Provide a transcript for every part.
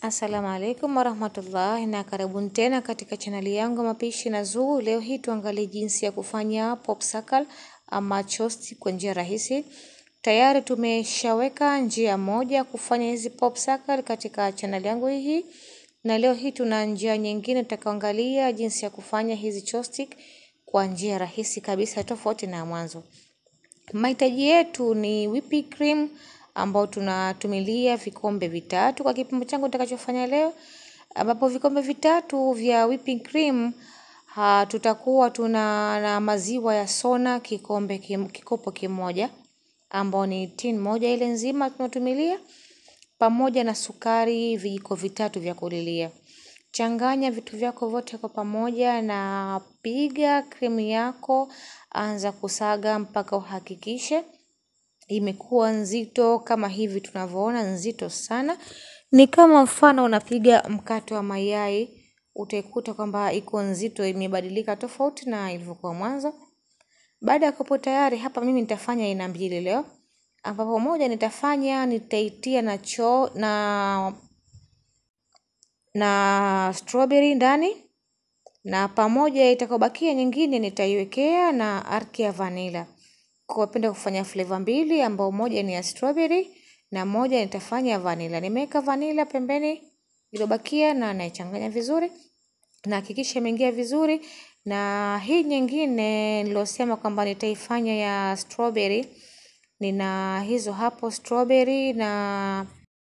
Assalamu alaikum warahmatullahi na karibuni tena katika chaneli yangu mapishi na Zuu. Leo hii tuangalie jinsi ya kufanya popsicle ama toast kwa njia rahisi. Tayari tumeshaweka njia moja kufanya hizi popsicle katika chaneli yangu hii, na leo hii tuna njia nyingine tutakaangalia jinsi ya kufanya hizi toast kwa njia rahisi kabisa tofauti na mwanzo. Mahitaji yetu ni whipping cream ambao tunatumilia vikombe vitatu kwa kipimo changu nitakachofanya leo, ambapo vikombe vitatu vya whipping cream ha, tutakuwa tuna na maziwa ya Sona kikombe kim, kikopo kimoja ambao ni tin moja ile nzima tunatumilia, pamoja na sukari vijiko vitatu vya kulilia. Changanya vitu vyako vyote kwa pamoja na piga krimu yako, anza kusaga mpaka uhakikishe imekuwa nzito kama hivi tunavyoona, nzito sana. Ni kama mfano unapiga mkate wa mayai, utaikuta kwamba iko nzito, imebadilika tofauti na ilivyokuwa mwanzo. Baada ya kupo tayari, hapa mimi nitafanya aina mbili leo, ambapo moja nitafanya nitaitia na cho na na strawberry ndani na pamoja itakayobakia nyingine nitaiwekea na arki ya vanilla. Kwa napenda kufanya flavor mbili ambao moja ni ya strawberry na moja nitafanya vanilla. Nimeweka vanilla pembeni iliyobakia na naichanganya vizuri na hakikisha imeingia vizuri, na hii nyingine nilosema kwamba nitaifanya ya strawberry, nina hizo hapo strawberry na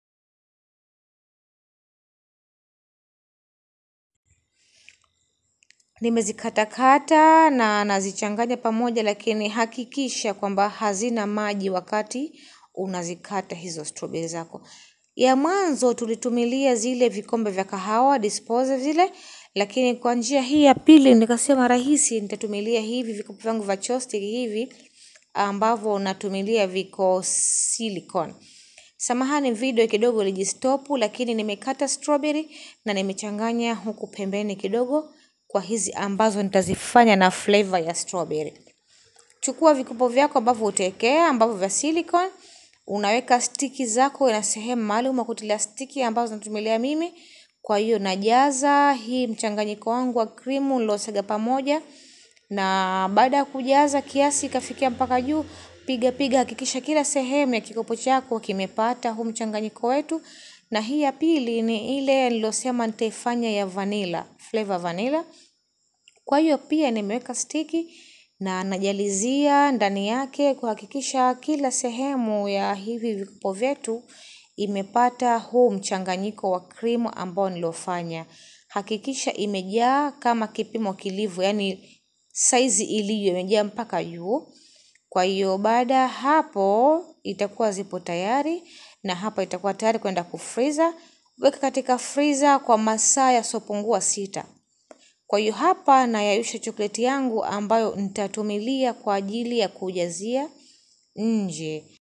nimezikatakata na nazichanganya pamoja, lakini hakikisha kwamba hazina maji wakati unazikata hizo strawberry zako. Ya mwanzo tulitumilia zile vikombe vya kahawa disposal zile, lakini kwa njia hii ya pili nikasema rahisi, nitatumilia hivi vikombe vyangu vya chopstick hivi ambavyo natumilia viko silicone. Samahani video kidogo ilijistopu, lakini nimekata strawberry na nimechanganya huku pembeni kidogo kwa hizi ambazo nitazifanya na flavor ya strawberry. Chukua vikopo vyako ambavyo utaekea ambavyo vya silicone, unaweka stiki zako na sehemu maalum ya kutilia stiki ambazo natumilia mimi. Kwa hiyo najaza hii mchanganyiko wangu wa krimu nilosaga pamoja, na baada ya kujaza kiasi ikafikia mpaka juu, piga piga, hakikisha kila sehemu ya kikopo chako kimepata huu mchanganyiko wetu. Na hii ya pili ni ile nilosema nitaifanya ya vanilla, flavor vanilla. Kwa hiyo pia nimeweka stiki na najalizia ndani yake kuhakikisha kila sehemu ya hivi vikopo vyetu imepata huu mchanganyiko wa krimu ambao niliofanya. Hakikisha imejaa kama kipimo kilivyo, yaani saizi ilivyo imejaa mpaka juu. Kwa hiyo baada hapo itakuwa zipo tayari na hapa itakuwa tayari kwenda kufreezer. Weka katika freezer kwa masaa yasiyopungua sita. Kwa hiyo hapa nayayusha chokoleti yangu ambayo nitatumilia kwa ajili ya kujazia nje.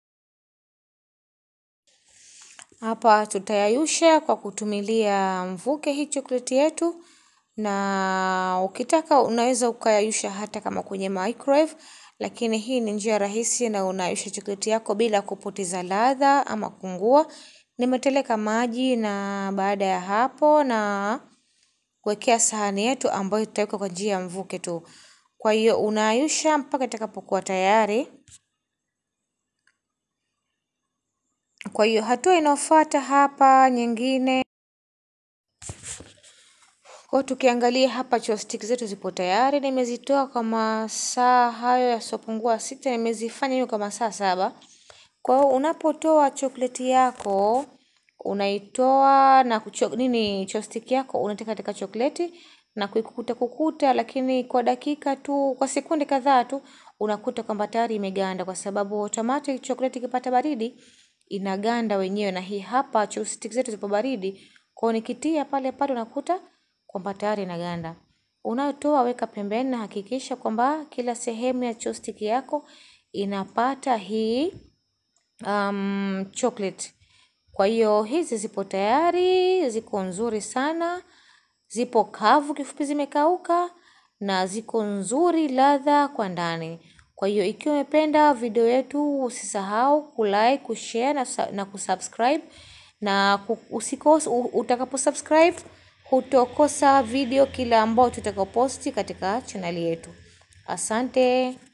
Hapa tutayayusha kwa kutumilia mvuke hii chokoleti yetu, na ukitaka unaweza ukayayusha hata kama kwenye microwave, lakini hii ni njia rahisi na unayayusha chokoleti yako bila kupoteza ladha ama kuungua. Nimeteleka maji na baada ya hapo na kuwekea sahani yetu ambayo tutaweka kwa njia ya mvuke tu. Kwa hiyo unayayusha mpaka itakapokuwa tayari. Kwa hiyo hatua inayofuata hapa nyingine. Kwa tukiangalia hapa chopstick zetu zipo tayari, nimezitoa kwa masaa hayo yasiyopungua sita, nimezifanya hiyo kwa masaa saba. Kwa hiyo unapotoa chokoleti yako, unaitoa na kucho, nini chopstick yako unatika katika chokoleti na kuikuta kukuta, lakini kwa dakika tu, kwa sekunde kadhaa tu, unakuta kwamba tayari imeganda, kwa sababu automatic chokoleti ikipata baridi inaganda wenyewe, na hii hapa chopstick zetu zipo baridi, kwa hiyo nikitia pale pale unakuta kwamba tayari inaganda. Unayotoa weka pembeni na hakikisha kwamba kila sehemu ya chopstick yako inapata hii um, chocolate. Kwa hiyo hizi zipo tayari, ziko nzuri sana, zipo kavu kifupi zimekauka na ziko nzuri ladha kwa ndani. Kwa hiyo ikiwa umependa video yetu usisahau kulike, kushare na, na kusubscribe na usikose, utakapo subscribe hutokosa video kila ambao tutakaposti katika chaneli yetu. Asante.